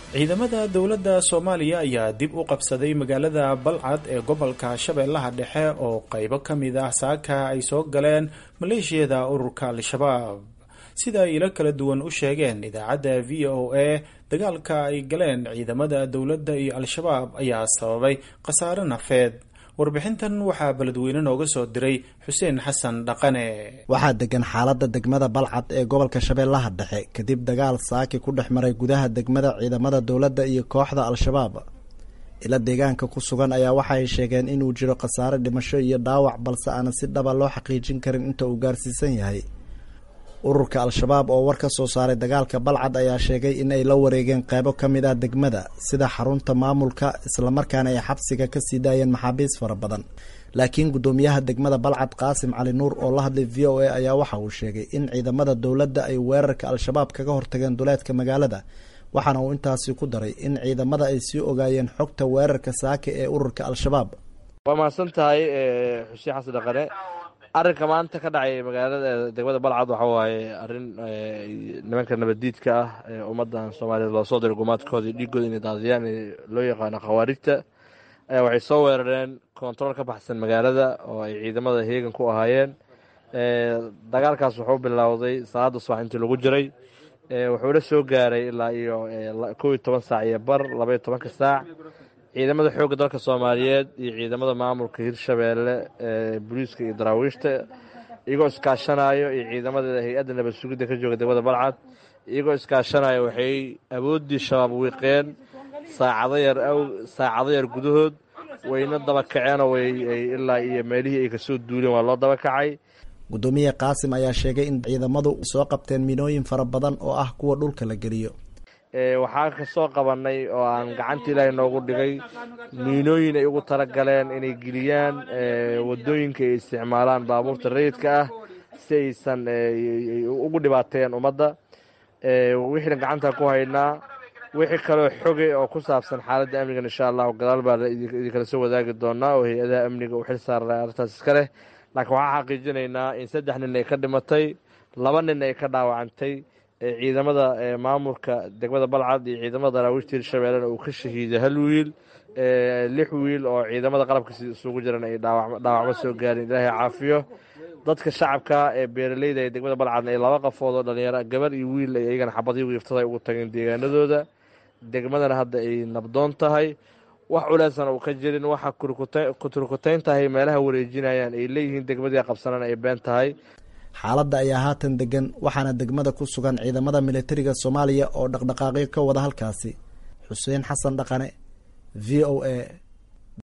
ciidamada dowladda soomaaliya ayaa dib u qabsaday magaalada balcad ee gobolka shabeellaha dhexe oo qaybo ka mid ah saaka ay soo galeen maleeshiyada ururka al-shabaab sida ay ilo kala duwan u sheegeen idaacadda v o a dagaalka ay galeen ciidamada dowladda iyo al-shabaab ayaa sababay khasaare nafeed warbixintan waxaa beledweyne nooga soo diray xuseen xasan dhaqane waxaa degan xaaladda degmada balcad ee gobolka shabeellaha dhexe kadib dagaal saaki ku dhex maray gudaha degmada ciidamada dowladda iyo kooxda al-shabaab ila deegaanka ku sugan ayaa waxa ay sheegeen inuu jiro khasaare dhimasho iyo dhaawac balse aanan si dhaba loo xaqiijin karin inta uu gaarsiisan yahay ururka al-shabaab oo war ka soo saaray dagaalka balcad ayaa sheegay in ay la wareegeen qeybo ka mid ah degmada sida xarunta maamulka islamarkaana ay xabsiga ka sii daayeen maxaabiis fara badan laakiin guddoomiyaha degmada balcad qaasim cali nuur oo la hadlay v o a ayaa waxa uu sheegay in ciidamada dowladda ay weerarka al-shabaab kaga hortageen duleedka magaalada waxaana uu intaasi ku daray in ciidamada ay sii ogaayeen xogta weerarka saake ee ururka al-shabaab waa mahadsan tahay xuseen xasan dhaqane arrinka maanta ka dhacay magaalada degmada balcad waxa waaye arrin nimanka nabaddiidka ah ee ummaddan soomaaliyeed loo soo diray gumaadkooda dhiigooda inay daadiyaan loo yaqaano khawaarijta ayaa waxay soo weerareen kontarool ka baxsan magaalada oo ay ciidamada heegan ku ahaayeen dagaalkaas wuxuu bilowday salaada subax intii lagu jiray wuxuuna soo gaaray ilaa iyo kow iyo toban saac iyo bar labaiyo tobanka saac ciidamada xoogga dalka soomaaliyeed iyo ciidamada maamulka hirshabeelle booliiska iyo daraawiishta iyagoo iskaashanayo iyo ciidamada hay-adda nabad sugidda ka jooga degmada balcad iyagoo iskaashanayo waxay awooddii shabaab wiiqeen saacado yar saacado yar gudahood wayna daba kaceenoo way ilaa iyo meelihii ay kasoo duuleen waa loo daba kacay guddoomiye qaasim ayaa sheegay in ciidamadu soo qabteen minooyin fara badan oo ah kuwa dhulka la geliyo waxaa kasoo qabanay oo aan gacanta ilaahay noogu dhigay miinooyin ay ugu talagaleen inay geliyaan wadooyinka ay isticmaalaan baabuurta rayidka ah si aysan ugu dhibaateen ummadda wixiina gacanta ku haynaa wixii kaloo xoge oo ku saabsan xaaladda amnigan insha allahu gadaal baa idinkala soo wadaagi doonaa oo hay-adaha amniga u xil saara arrintaas iska leh laakiin waxaa xaqiijinaynaa in saddex nin ay ka dhimatay laba nin ay ka dhaawacantay ciidamada maamulka degmada balcad iyo ciidamada daraawiishta hirshabeellena uu ka shahiiday hal wiil lix wiil oo ciidamada qalabka isugu jiran ay dhaawacmo soo gaarin ilaahay caafiyo dadka shacabka ee beeraleyda ee degmada balcadna ay laba qafood oo dhalinyaro gabar iyo wiil ay iyagana xabadii wiiftada ay ugu tageen deegaanadooda degmadana hadda ay nabdoon tahay wax culeysana uu ka jirin waxa kuturkutayn tahay meelaha wareejinayaan ay leeyihiin degmadii qabsanana ay been tahay xaaladda ayaa haatan degan waxaana degmada ku sugan ciidamada militariga soomaaliya oo dhaqdhaqaaqyo ka wada halkaasi xuseen xasan dhaqane v o a